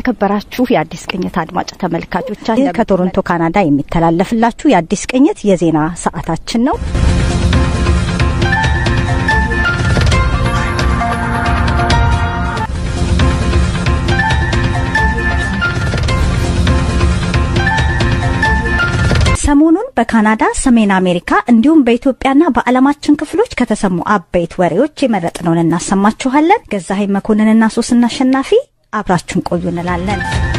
የተከበራችሁ የአዲስ ቅኝት አድማጭ ተመልካቾቻችን ከቶሮንቶ ካናዳ የሚተላለፍላችሁ የአዲስ ቅኝት የዜና ሰዓታችን ነው። ሰሞኑን በካናዳ፣ ሰሜን አሜሪካ እንዲሁም በኢትዮጵያና በዓለማችን ክፍሎች ከተሰሙ አበይት ወሬዎች የመረጥነውን እናሰማችኋለን። ገዛሀኝ መኮንንና ሶስና አሸናፊ አብራችሁን ቆዩ እንላለን።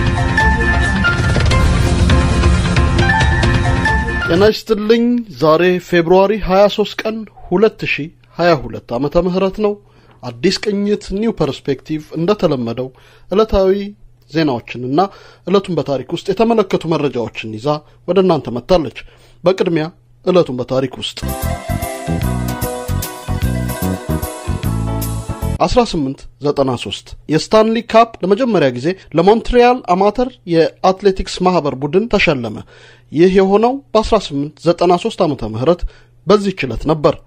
ጤና ይስጥልኝ። ዛሬ ፌብሩዋሪ 23 ቀን 2022 ዓመተ ምህረት ነው። አዲስ ቅኝት ኒው ፐርስፔክቲቭ እንደተለመደው ዕለታዊ ዜናዎችንና ዕለቱን በታሪክ ውስጥ የተመለከቱ መረጃዎችን ይዛ ወደ እናንተ መጥታለች። በቅድሚያ ዕለቱን በታሪክ ውስጥ 1893 የስታንሊ ካፕ ለመጀመሪያ ጊዜ ለሞንትሪያል አማተር የአትሌቲክስ ማህበር ቡድን ተሸለመ። ይህ የሆነው በ1893 ዓመተ ምህረት በዚህች ዕለት ነበር።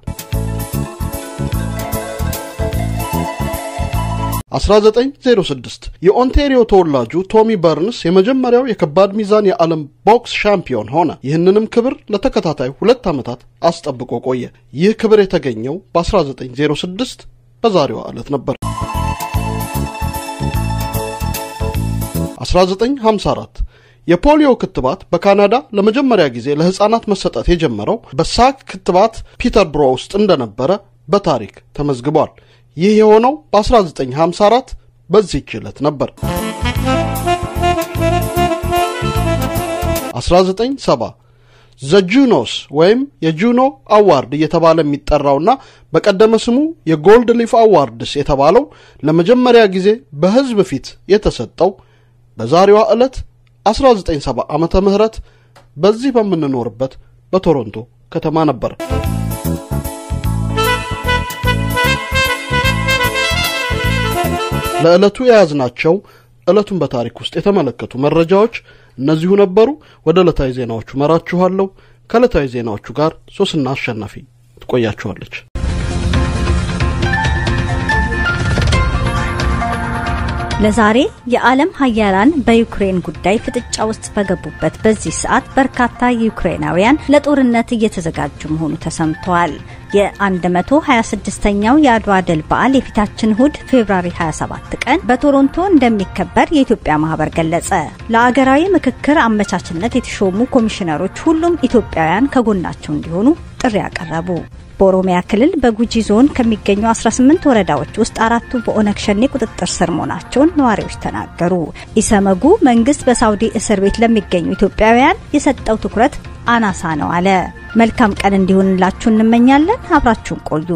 1906 የኦንቴሪዮ ተወላጁ ቶሚ በርንስ የመጀመሪያው የከባድ ሚዛን የዓለም ቦክስ ሻምፒዮን ሆነ። ይህንንም ክብር ለተከታታይ ሁለት ዓመታት አስጠብቆ ቆየ። ይህ ክብር የተገኘው በ1906 በዛሬዋ ዕለት ነበር። 1954 የፖሊዮ ክትባት በካናዳ ለመጀመሪያ ጊዜ ለሕፃናት መሰጠት የጀመረው በሳክ ክትባት ፒተርብሮ ውስጥ እንደነበረ በታሪክ ተመዝግቧል። ይህ የሆነው በ1954 በዚህች ዕለት ነበር። 1970 ዘ ጁኖስ ወይም የጁኖ አዋርድ እየተባለ የሚጠራውና በቀደመ ስሙ የጎልድ ሊፍ አዋርድስ የተባለው ለመጀመሪያ ጊዜ በሕዝብ ፊት የተሰጠው በዛሬዋ ዕለት 1970 ዓመተ ምህረት በዚህ በምንኖርበት በቶሮንቶ ከተማ ነበር። ለዕለቱ የያዝናቸው ዕለቱን በታሪክ ውስጥ የተመለከቱ መረጃዎች እነዚሁ ነበሩ። ወደ ዕለታዊ ዜናዎቹ መራችኋለሁ። ከዕለታዊ ዜናዎቹ ጋር ሶስና አሸናፊ ትቆያችኋለች። ለዛሬ የዓለም ሀያላን በዩክሬን ጉዳይ ፍጥጫ ውስጥ በገቡበት በዚህ ሰዓት በርካታ ዩክሬናውያን ለጦርነት እየተዘጋጁ መሆኑ ተሰምተዋል። የ126ኛው የአድዋ ድል በዓል የፊታችን እሁድ ፌብራሪ 27 ቀን በቶሮንቶ እንደሚከበር የኢትዮጵያ ማህበር ገለጸ። ለአገራዊ ምክክር አመቻችነት የተሾሙ ኮሚሽነሮች ሁሉም ኢትዮጵያውያን ከጎናቸው እንዲሆኑ ጥሪ ያቀረቡ። በኦሮሚያ ክልል በጉጂ ዞን ከሚገኙ 18 ወረዳዎች ውስጥ አራቱ በኦነግ ሸኔ ቁጥጥር ስር መሆናቸውን ነዋሪዎች ተናገሩ። ኢሰመጉ መንግስት በሳውዲ እስር ቤት ለሚገኙ ኢትዮጵያውያን የሰጠው ትኩረት አናሳ ነው አለ። መልካም ቀን እንዲሆንላችሁ እንመኛለን። አብራችሁን ቆዩ።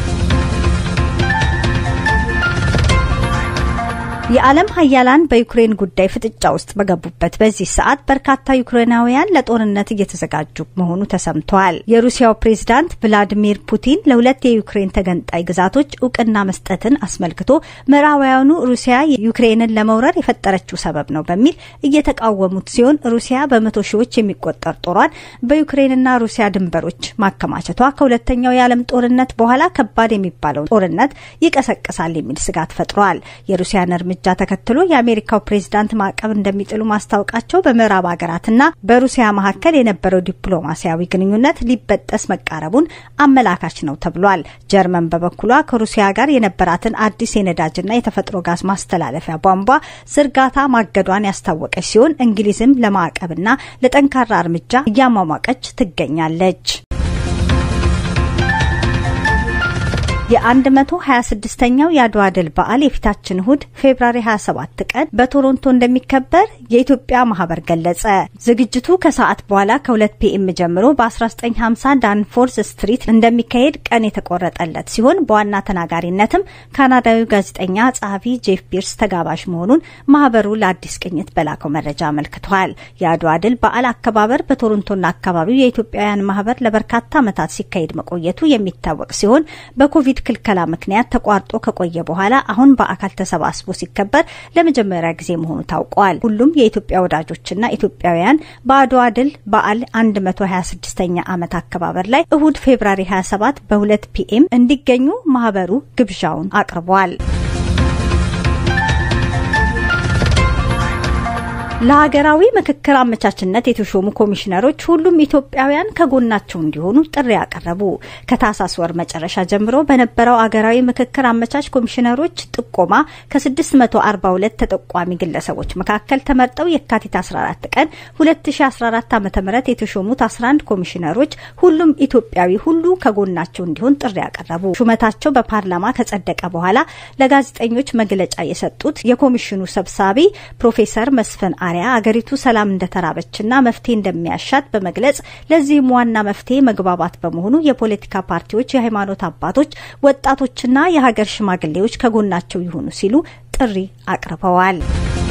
የዓለም ሀያላን በዩክሬን ጉዳይ ፍጥጫ ውስጥ በገቡበት በዚህ ሰዓት በርካታ ዩክሬናውያን ለጦርነት እየተዘጋጁ መሆኑ ተሰምተዋል። የሩሲያው ፕሬዝዳንት ቭላዲሚር ፑቲን ለሁለት የዩክሬን ተገንጣይ ግዛቶች እውቅና መስጠትን አስመልክቶ ምዕራባውያኑ ሩሲያ ዩክሬንን ለመውረር የፈጠረችው ሰበብ ነው በሚል እየተቃወሙት ሲሆን ሩሲያ በመቶ ሺዎች የሚቆጠር ጦሯን በዩክሬንና ሩሲያ ድንበሮች ማከማቸቷ ከሁለተኛው የዓለም ጦርነት በኋላ ከባድ የሚባለው ጦርነት ይቀሰቅሳል የሚል ስጋት ፈጥሯል። የሩሲያን እርምጃ እርምጃ ተከትሎ የአሜሪካው ፕሬዝዳንት ማዕቀብ እንደሚጥሉ ማስታወቃቸው በምዕራብ ሀገራትና በሩሲያ መካከል የነበረው ዲፕሎማሲያዊ ግንኙነት ሊበጠስ መቃረቡን አመላካች ነው ተብሏል። ጀርመን በበኩሏ ከሩሲያ ጋር የነበራትን አዲስ የነዳጅና የተፈጥሮ ጋዝ ማስተላለፊያ ቧንቧ ዝርጋታ ማገዷን ያስታወቀች ሲሆን እንግሊዝም ለማዕቀብና ለጠንካራ እርምጃ እያሟሟቀች ትገኛለች። የ126ኛው የአድዋ ድል በዓል የፊታችን እሁድ ፌብራሪ 27 ቀን በቶሮንቶ እንደሚከበር የኢትዮጵያ ማህበር ገለጸ። ዝግጅቱ ከሰዓት በኋላ ከ2 ፒኤም ጀምሮ በ1950 ዳንፎርስ ስትሪት እንደሚካሄድ ቀን የተቆረጠለት ሲሆን በዋና ተናጋሪነትም ካናዳዊ ጋዜጠኛ ጸሐፊ ጄፍ ፒርስ ተጋባዥ መሆኑን ማህበሩ ለአዲስ ቅኝት በላከው መረጃ አመልክቷል። የአድዋ ድል በዓል አከባበር በቶሮንቶና አካባቢው የኢትዮጵያውያን ማህበር ለበርካታ ዓመታት ሲካሄድ መቆየቱ የሚታወቅ ሲሆን በኮቪድ ክልከላ ምክንያት ተቋርጦ ከቆየ በኋላ አሁን በአካል ተሰባስቦ ሲከበር ለመጀመሪያ ጊዜ መሆኑ ታውቋል። ሁሉም የኢትዮጵያ ወዳጆችና ኢትዮጵያውያን በአድዋ ድል በዓል 126ኛ ዓመት አከባበር ላይ እሁድ ፌብራሪ 27 በ2 ፒኤም እንዲገኙ ማህበሩ ግብዣውን አቅርቧል። ለሀገራዊ ምክክር አመቻችነት የተሾሙ ኮሚሽነሮች ሁሉም ኢትዮጵያውያን ከጎናቸው እንዲሆኑ ጥሪ ያቀረቡ። ከታህሳስ ወር መጨረሻ ጀምሮ በነበረው አገራዊ ምክክር አመቻች ኮሚሽነሮች ጥቆማ ከ642 ተጠቋሚ ግለሰቦች መካከል ተመርጠው የካቲት 14 ቀን 2014 ዓ ም የተሾሙት 11 ኮሚሽነሮች ሁሉም ኢትዮጵያዊ ሁሉ ከጎናቸው እንዲሆን ጥሪ ያቀረቡ። ሹመታቸው በፓርላማ ከጸደቀ በኋላ ለጋዜጠኞች መግለጫ የሰጡት የኮሚሽኑ ሰብሳቢ ፕሮፌሰር መስፍን አሪያ አገሪቱ ሰላም እንደተራበችና መፍትሄ እንደሚያሻት በመግለጽ ለዚህም ዋና መፍትሄ መግባባት በመሆኑ የፖለቲካ ፓርቲዎች፣ የሃይማኖት አባቶች፣ ወጣቶችና የሀገር ሽማግሌዎች ከጎናቸው ይሁኑ ሲሉ ጥሪ አቅርበዋል።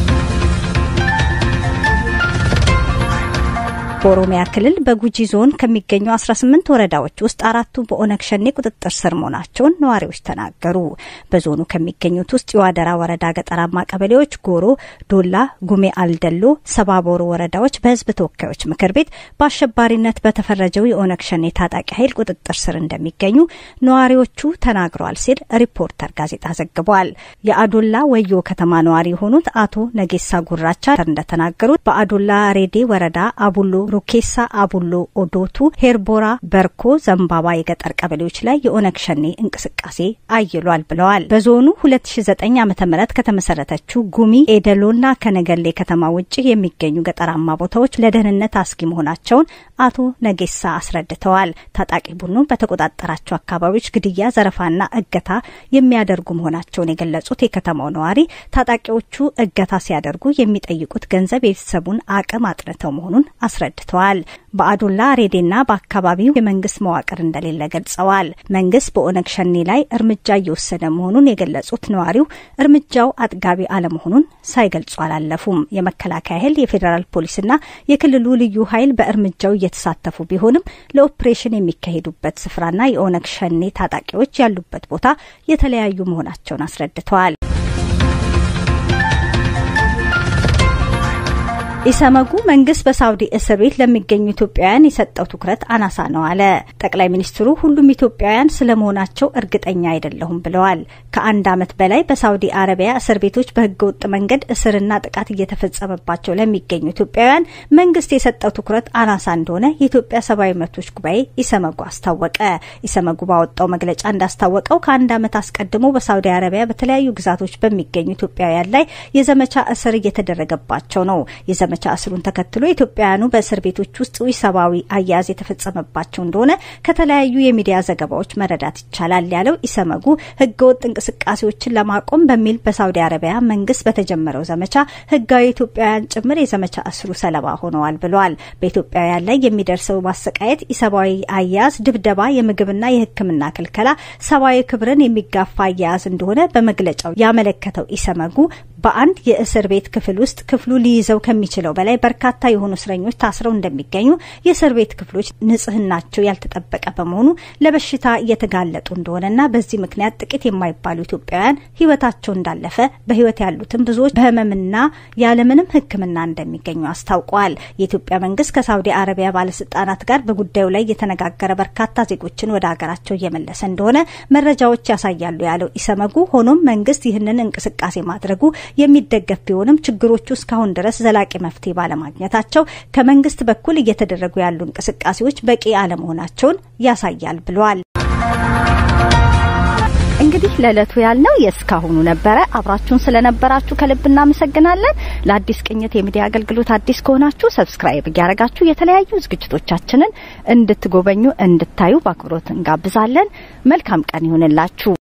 በኦሮሚያ ክልል በጉጂ ዞን ከሚገኙ 18 ወረዳዎች ውስጥ አራቱ በኦነግ ሸኔ ቁጥጥር ስር መሆናቸውን ነዋሪዎች ተናገሩ። በዞኑ ከሚገኙት ውስጥ የዋደራ ወረዳ ገጠራማ ቀበሌዎች ጎሮ፣ ዶላ፣ ጉሜ አልደሎ፣ ሰባቦሮ ወረዳዎች በሕዝብ ተወካዮች ምክር ቤት በአሸባሪነት በተፈረጀው የኦነግ ሸኔ ታጣቂ ኃይል ቁጥጥር ስር እንደሚገኙ ነዋሪዎቹ ተናግረዋል ሲል ሪፖርተር ጋዜጣ ዘግቧል። የአዶላ ወዮ ከተማ ነዋሪ የሆኑት አቶ ነጌሳ ጉራቻ እንደተናገሩት በአዶላ ሬዴ ወረዳ አቡሎ ሩኬሳ፣ አቡሎ፣ ኦዶቱ፣ ሄርቦራ፣ በርኮ፣ ዘንባባ የገጠር ቀበሌዎች ላይ የኦነግ ሸኔ እንቅስቃሴ አይሏል ብለዋል። በዞኑ 2009 ዓ ም ከተመሰረተችው ጉሚ ኤደሎና ከነገሌ ከተማ ውጭ የሚገኙ ገጠራማ ቦታዎች ለደህንነት አስጊ መሆናቸውን አቶ ነጌሳ አስረድተዋል። ታጣቂ ቡድኑ በተቆጣጠራቸው አካባቢዎች ግድያ፣ ዘረፋና እገታ የሚያደርጉ መሆናቸውን የገለጹት የከተማው ነዋሪ ታጣቂዎቹ እገታ ሲያደርጉ የሚጠይቁት ገንዘብ የቤተሰቡን አቅም አጥንተው መሆኑን አስረድተዋል። በአዶላ ሬዴና በአካባቢው የመንግስት መዋቅር እንደሌለ ገልጸዋል። መንግስት በኦነግ ሸኔ ላይ እርምጃ እየወሰደ መሆኑን የገለጹት ነዋሪው እርምጃው አጥጋቢ አለመሆኑን ሳይገልጹ አላለፉም። የመከላከያ ኃይል፣ የፌዴራል ፖሊስና የክልሉ ልዩ ኃይል በእርምጃው እየተሳተፉ ቢሆንም ለኦፕሬሽን የሚካሄዱበት ስፍራና የኦነግ ሸኔ ታጣቂዎች ያሉበት ቦታ የተለያዩ መሆናቸውን አስረድተዋል። ኢሰመጉ መንግስት በሳውዲ እስር ቤት ለሚገኙ ኢትዮጵያውያን የሰጠው ትኩረት አናሳ ነው አለ። ጠቅላይ ሚኒስትሩ ሁሉም ኢትዮጵያውያን ስለመሆናቸው እርግጠኛ አይደለሁም ብለዋል። ከአንድ ዓመት በላይ በሳውዲ አረቢያ እስር ቤቶች በህገወጥ መንገድ እስርና ጥቃት እየተፈጸመባቸው ለሚገኙ ኢትዮጵያውያን መንግስት የሰጠው ትኩረት አናሳ እንደሆነ የኢትዮጵያ ሰብአዊ መብቶች ጉባኤ ኢሰመጉ አስታወቀ። ኢሰመጉ ባወጣው መግለጫ እንዳስታወቀው ከአንድ ዓመት አስቀድሞ በሳውዲ አረቢያ በተለያዩ ግዛቶች በሚገኙ ኢትዮጵያውያን ላይ የዘመቻ እስር እየተደረገባቸው ነው። የዘመቻ እስሩን ተከትሎ ኢትዮጵያውያኑ በእስር ቤቶች ውስጥ ሰብአዊ አያያዝ የተፈጸመባቸው እንደሆነ ከተለያዩ የሚዲያ ዘገባዎች መረዳት ይቻላል ያለው ኢሰመጉ ህገወጥ እንቅስቃሴዎችን ለማቆም በሚል በሳውዲ አረቢያ መንግስት በተጀመረው ዘመቻ ህጋዊ ኢትዮጵያውያን ጭምር የዘመቻ እስሩ ሰለባ ሆነዋል ብለዋል። በኢትዮጵያውያን ላይ የሚደርሰው ማሰቃየት፣ ኢሰብአዊ አያያዝ፣ ድብደባ፣ የምግብና የሕክምና ክልከላ ሰብአዊ ክብርን የሚጋፋ አያያዝ እንደሆነ በመግለጫው ያመለከተው ኢሰመጉ በአንድ የእስር ቤት ክፍል ውስጥ ክፍሉ ሊይዘው ከሚችለው በላይ በርካታ የሆኑ እስረኞች ታስረው እንደሚገኙ፣ የእስር ቤት ክፍሎች ንጽህናቸው ያልተጠበቀ በመሆኑ ለበሽታ እየተጋለጡ እንደሆነና በዚህ ምክንያት ጥቂት የማይባሉ ኢትዮጵያውያን ህይወታቸው እንዳለፈ በህይወት ያሉትም ብዙዎች በህመምና ያለምንም ሕክምና እንደሚገኙ አስታውቀዋል። የኢትዮጵያ መንግስት ከሳውዲ አረቢያ ባለስልጣናት ጋር በጉዳዩ ላይ የተነጋገረ በርካታ ዜጎችን ወደ ሀገራቸው እየመለሰ እንደሆነ መረጃዎች ያሳያሉ ያለው ኢሰመጉ ሆኖም መንግስት ይህንን እንቅስቃሴ ማድረጉ የሚደገፍ ቢሆንም ችግሮቹ እስካሁን ድረስ ዘላቂ መፍትሄ ባለማግኘታቸው ከመንግስት በኩል እየተደረጉ ያሉ እንቅስቃሴዎች በቂ አለመሆናቸውን ያሳያል ብለዋል። እንግዲህ ለዕለቱ ያልነው የእስካሁኑ ነበረ። አብራችሁን ስለነበራችሁ ከልብ እናመሰግናለን። ለአዲስ ቅኝት የሚዲያ አገልግሎት አዲስ ከሆናችሁ ሰብስክራይብ እያደረጋችሁ የተለያዩ ዝግጅቶቻችንን እንድትጎበኙ እንድታዩ በአክብሮት እንጋብዛለን። መልካም ቀን ይሁንላችሁ።